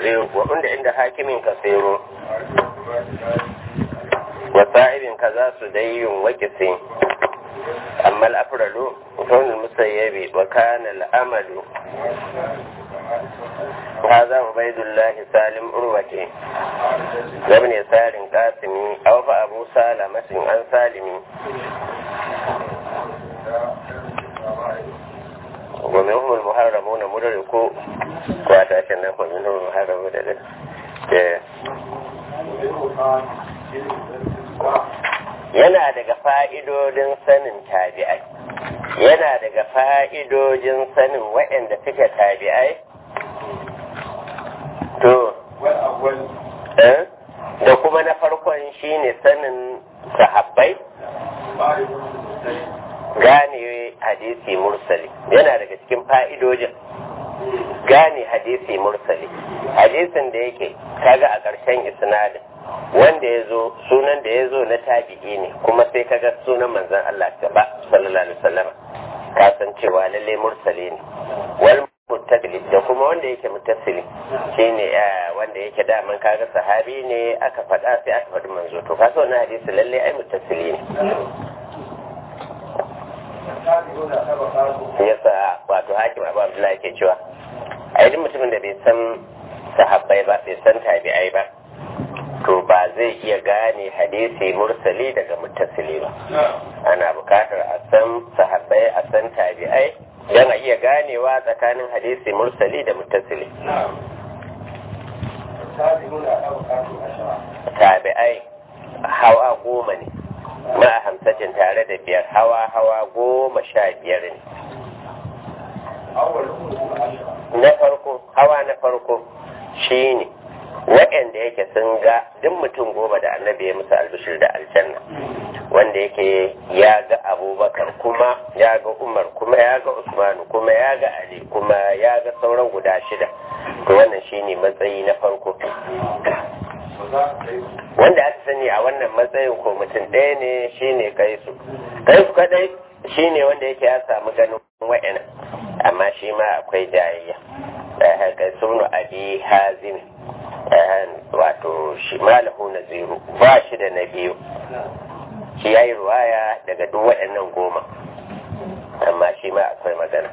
kasiru wa inda inda hakimin kasiru wa sa'ibin kaza su dayyun wa kisin amma al-afralu kawun musayyabi wa kana al-amalu هذا عبيد الله سالم أروتي لابن يسار قاسمي أو فأبو سالمة عن سالمي ومنهم المحرمون مدركوا واتاشنا ومنهم المحرمون yana daga fa'idodin sanin tabi'ai yana daga fa'idojin sanin waɗanda suke tabi'ai to da kuma na farkon shine sanin sahabbai gane hadisi mursali yana daga cikin fa'idojin gane hadisi mursali hadisin da yake kaga a ƙarshen isnadin wanda ya zo sunan da ya zo na tabi'i ne kuma sai kaga sunan manzon Allah gaba sallallahu alaihi wasallam ka san cewa lalle mursali ne wal muttasili da kuma wanda yake muttasili shine wanda yake daman kaga sahabi ne aka faɗa sai aka faɗi manzo to kaga wannan hadisi lalle ai muttasili ne yasa wato hakim abu abdullahi ke cewa a duk mutumin da bai san sahabbai ba bai san tabi'ai ba to ba zai iya gane hadisi mursali daga muttasili ba ana bukatar a san sahabbai a san tabi'ai don a iya ganewa tsakanin hadisi mursali da muttasili tabi'ai hawa goma ne ma'a hamsacin tare da biyar hawa hawa goma sha biyar ne na farko hawa na farko shi ne waɗanda yake sun ga duk mutum goma da annabi ya musu albishir da aljanna wanda yake ya ga abubakar kuma ya ga umar kuma ya ga usmanu kuma ya ga ali kuma ya ga sauran guda shida to wannan shine matsayi na farko wanda aka sani a wannan matsayin ko mutum ɗaya ne shine kaisu kaisu kadai shine wanda yake ya samu ganin wa'ina amma shi ma akwai jayayya kaisu abi hazimi wato shi malahu naziru ba shi da na biyu shi ya yi ruwaya daga duk waɗannan goma amma shi ma akwai magana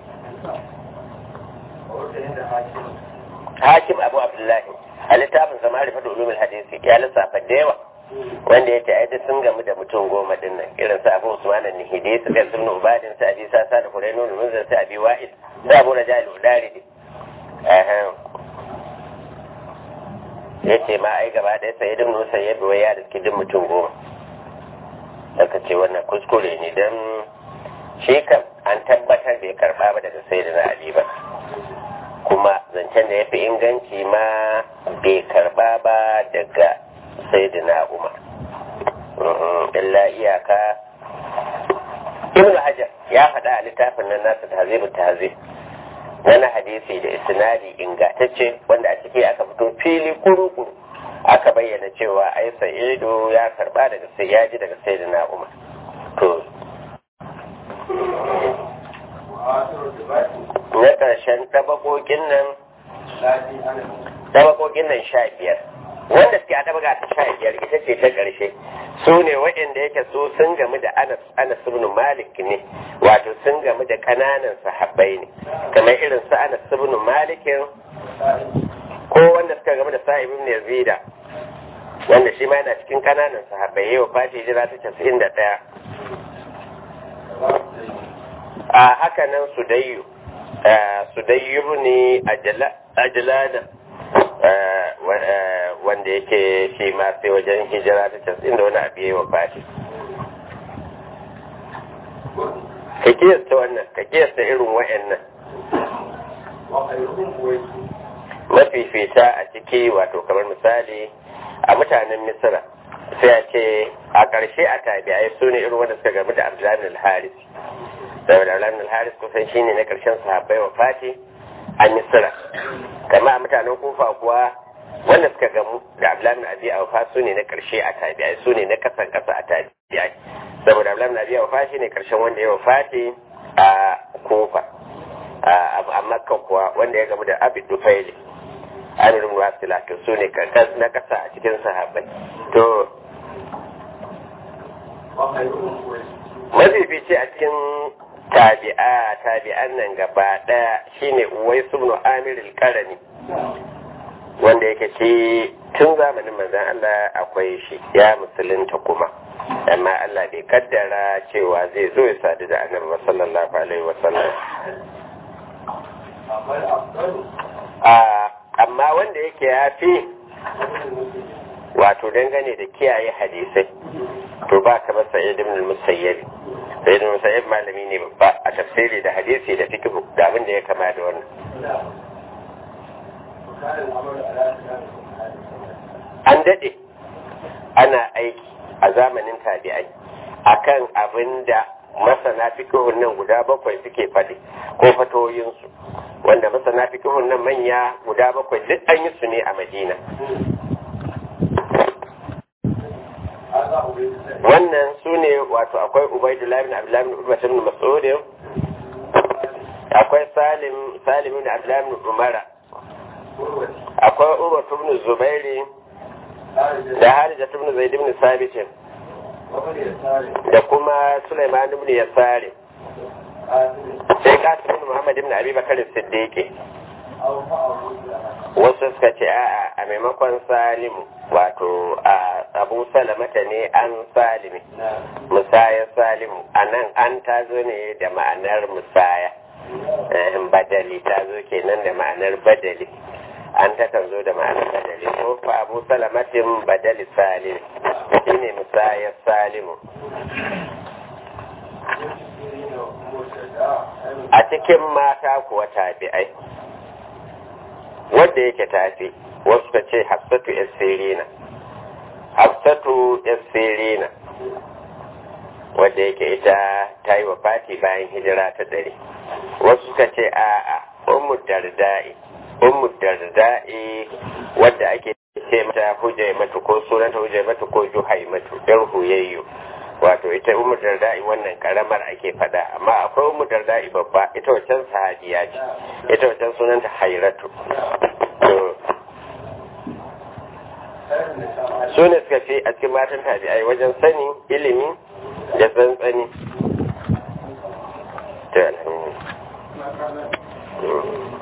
hakim abu abdullahi a littafin zama rufe da ulumin hadisi ya lissafa da yawa wanda ya ta'aida sun gamu da mutum goma din nan irin su abu usman nihidi su kai sun ubadin su abi sasa da kurainu da munzar su abi wa'id da abu rajali udari ya ce ma ai gaba ɗaya sai idin nusa ya bi ya riski duk mutum goma daga ce wannan kuskure ne don shi kam an tabbatar bai karɓa ba daga sai da ali ba kuma zancen da ya fi inganci ma bai karɓa ba daga sai da umar illa iyaka ibn hajar ya faɗa a littafin nan nasa tahzibu tahzib na hadisi da isnadi ingantacce wanda a ciki aka fito fili kuru-kuru aka bayyana cewa ai sa'idu ya karba daga sai ya ji daga sai na umar to na ƙarshen tabakokin nan tabakokin nan sha biyar wanda suke a tabaga ta sha biyar ita ce ta ƙarshe su ne waɗanda yake su sun gamu da anas anas ibn malik ne wato sun gamu da ƙananan sahabbai ne kamar irin su anas ibn malikin ko wanda suka gamu da sa'ib ibn yazida wanda shi ma yana cikin ƙananan sahabbai yau fati jira ta casa'in da ɗaya a haka nan sudayyu sudayyu ne ajalana wanda yake shi ma sai wajen hijira ta casa'in da wani abu yi wa fati ka kiyasta wannan ka kiyasta irin wa'annan mafifita a ciki wato kamar misali a mutanen misira sai a ce a ƙarshe a tabi'ai su ne irin wanda suka gamu da abdullahi al-haris saboda abdullahi al-haris kusan shine na ƙarshen sahabbai wa fati a misira kama a mutanen kufa kuwa wanda suka gamu da abdullahi abi awfa su ne na ƙarshe a tabi'ai su ne na kasan kasa a tabi'ai saboda abdullahi abi awfa shine ƙarshen wanda ya wafati a kufa a makka kuwa wanda ya gamu da abid dufaili amir ibn wasila to su ne na kasa a cikin sahabbai to mafifici a cikin tabi'a tabi'an nan gaba daya shine uwai ibn amir al-qarani wanda yake shi tun zamanin manzon Allah akwai shi ya musulunta kuma amma Allah bai kaddara cewa zai zo ya sadu da annabi sallallahu alaihi wasallam amma wanda yake ya fi wato dangane da kiyaye hadisai to ba ka masa ibn al-musayyib sai ibn musayyib malami ne babba a tafsiri da hadisi da fiqh da abin da ya kama da wannan an dade ana aiki a zamanin tabi'ai akan abin da masana fikihun nan guda bakwai suke faɗi ko fatoyinsu wanda masana fikihun nan manya guda bakwai duk an yi su ne a madina wannan su ne wato akwai ubaidullahi bin abdullahi bin ubay bin mas'ud akwai salim salim bin abdullahi bin umara akwai urwa ibn zubairi da harija ibn zaid ibn sabit da kuma sulaiman ibn yasari sai kasim ibn muhammad ibn abi bakar siddiqi wasu suka ce a'a a maimakon salimu wato a abu salamata ne an salimi musaya salimu a nan an tazo ne da ma'anar musaya badali ta zo kenan da ma'anar badali an takan zo da ma'anar badali ko fa abu salamatin badali salim shine musayar salimu a cikin mata kuwa tabi'ai wanda yake tafi wasu ka ce hafsatu yassirina hafsatu yassirina wadda yake ita ta yi wa fati bayan hijira ta dare wasu ka ce a'a ummu darda'i ummu darda'i wadda ake ce mata hujjai matu ko sunanta hujjai matu ko juhai matu yar huyayyo wato ita ummu darda'i wannan karamar ake fada amma akwai ummu darda'i babba ita wancan sahabiya ce ita wancan sunanta hairatu su ne suka fi a cikin matan tabi'ai wajen sani ilimi da tsantsani ta alhamdulillah